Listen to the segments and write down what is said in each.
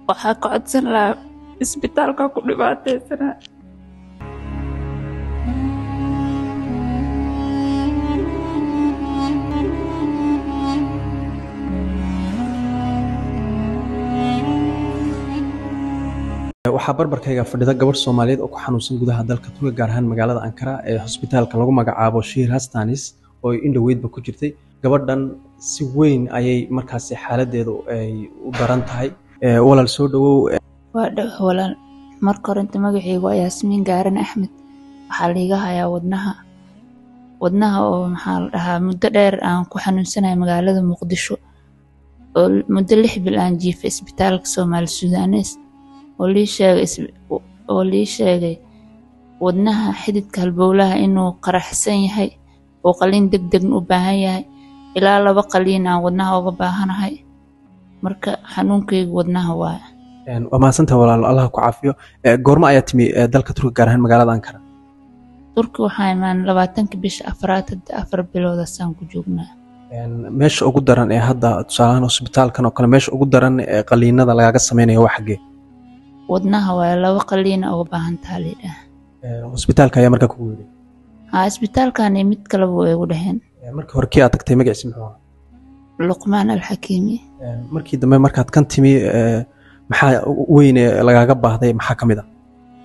waxaa ka codsan lahaa isbitaalka ku dhibaataysanaa waxaa barbarkayga fadhida gabadh soomaaliyeed oo ku xanuunsan gudaha dalka turkiga gaar ahaan magaalada ankara ee hosbitaalka lagu magacaabo shiir hastanis oo ay indhoweydba ku jirtay gabadhan si weyn ayay markaasi xaaladeedu ay u daran tahay walaal soo dhawow waa dhawa walaal marka horenta magaceygu waa yaasmiin gaaran axmed waxaa liiga hayaa wadnaha wadnaha oo maxaa la dhahaa muddo dheer aan ku xanuunsanahay magaalada muqdisho oo muddo lix bil aan jiifay isbitaalka soomaali sudanes oo lii sheegay oo lii sheegay wadnaha xididka halbowlaha inuu qaraxsan yahay oo qaliin deg degna u baahan yahay ilaa laba qaliin aan wadnaha uga baahanahay marka xanuunkaygu wadnaha waaya waa mahadsantaha walaalo allah ku caafiyo goormo ayaa timi dalka turkiga gaar ahaan magaalada ankara turki waxaa imaan labaatanka bisha afraad hadda afar biloodaasaan ku joognaa meesha ugu daran ee hadda tusaalahaan hosbitaalkan oo kale meesha ugu daran ee qaliinada lagaaga sameynaya waa xaggee wadnaha waaya laba qaliina uga baahan taha lidhaah hosbitaalka ayaa markaa kugu yidhi haa isbitaalkani mid kaleba way igu dhaheen markii hore kii aad tagtay magaciisi muxuu ahaa luqmaan alxakiimi markii dambe markaad kan timi maxaa weyne lagaaga baahday maxaa ka mid a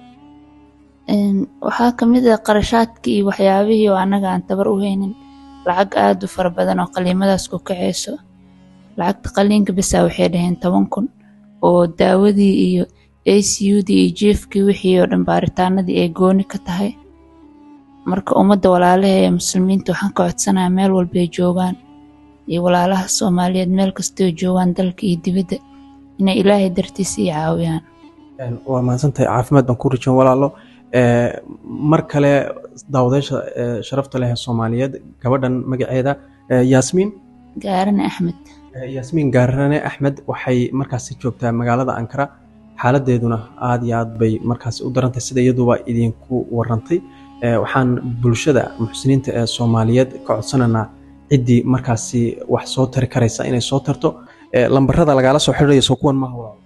waxaa ka mid ah qarashaadkii iyo waxyaabihii oo annaga aan tabar u haynin lacag aada u fara badan oo qaliimadaas ku kaceyso lacagta qaliinka bisaa waxay dhaheen toban kun oo daawadii iyo a c u dii iyo jiefkii wixii oo dhan baaritaanadii ay gooni ka tahay marka ummadda walaalaha ee muslimiinta waxaan ka codsanayaa meel walbay joogaan iyo walaalaha soomaaliyeed meel kastoo joogaan dalka iyo dibadda inay ilaahay dartiisa ii caawiyaan waa mahadsantahay caafimaad baan ku rajan walaalo mar kale daawadeysha sharafta leh ee soomaaliyeed gabadhan magaceeda yaasmiin gaarane axmed yaasmiin gaarane axmed waxay markaasi joogtaa magaalada ankara xaaladeeduna aada iyo aad bay markaasi u darantahay sida iyaduba idinku warantay waxaan bulshada muxsiniinta ee soomaaliyeed ka codsanaynaa ciddii markaasi wax soo tari karaysa inay soo tarto lambarada lagala soo xidhiirayo soo kuwan maaha walaal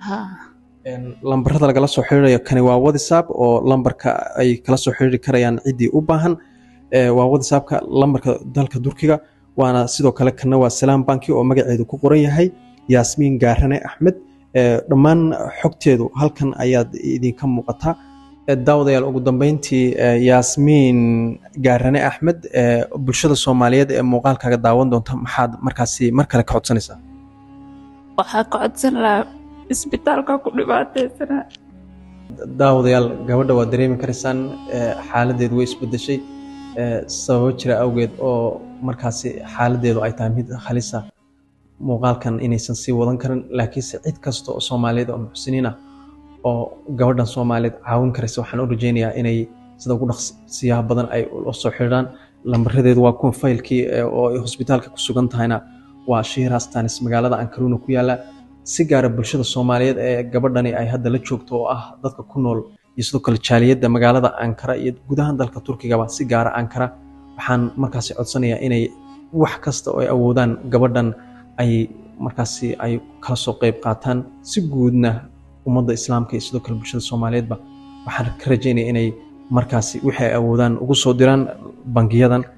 lambarada lagala soo xidhiirayo kani waa whatsapp oo lambarka ay kala soo xidhiiri karayaan ciddii u baahan waa whatsappka lambarka dalka turkiga waana sidoo kale kana waa salaam banki oo magaceedu ku qoran yahay yaasmiin gaarane axmed dhammaan xogteedu halkan ayaad idinka muuqataa daawadayaal ugu dambeyntii yaasmiin gaarane axmed bulshada soomaaliyeed ee muuqaalkaaga daawan doonta maxaad markaasi mar kale ka codsanaysaa waxaa ka codsan lahaa isbitaalka ku dhibaataysanaa daawadayaal gabadha waad dareemi karaysaan xaaladeedu way isbedeshay sababo jira awgeed oo markaasi xaaladeedu ay tahay mid halisa muuqaalkan inaysan sii wadan karin laakiinse cid kasta oo soomaaliyeed oo muxsiniin ah oo gabadhan soomaaliyeed caawin karaysa waxaan u rajeynayaa inay sida ugu dhaqsiyaha badan ay la soo xidhiidhaan lambaradeedu waa kuwan faylkii oo ay hosbitaalka ku sugan tahayna waa shiir hastanis magaalada ankaruuna ku yaala si gaara bulshada soomaaliyeed ee gabadhani ay hadda la joogto oo ah dadka ku nool iyo sidoo kale jaaliyadda magaalada ankara iyo gudahan dalka turkigaba si gaara ankara waxaan markaasi codsanayaa inay wax kasta oo ay awoodaan gabadhan ay markaasi ay kala soo qeyb qaataan si guudna ummadda islaamka iyo sidoo kale bulshada soomaaliyeedba waxaan ka rajeynaya inay markaasi wixii ay awoodaan ugu soo diraan bangiyadan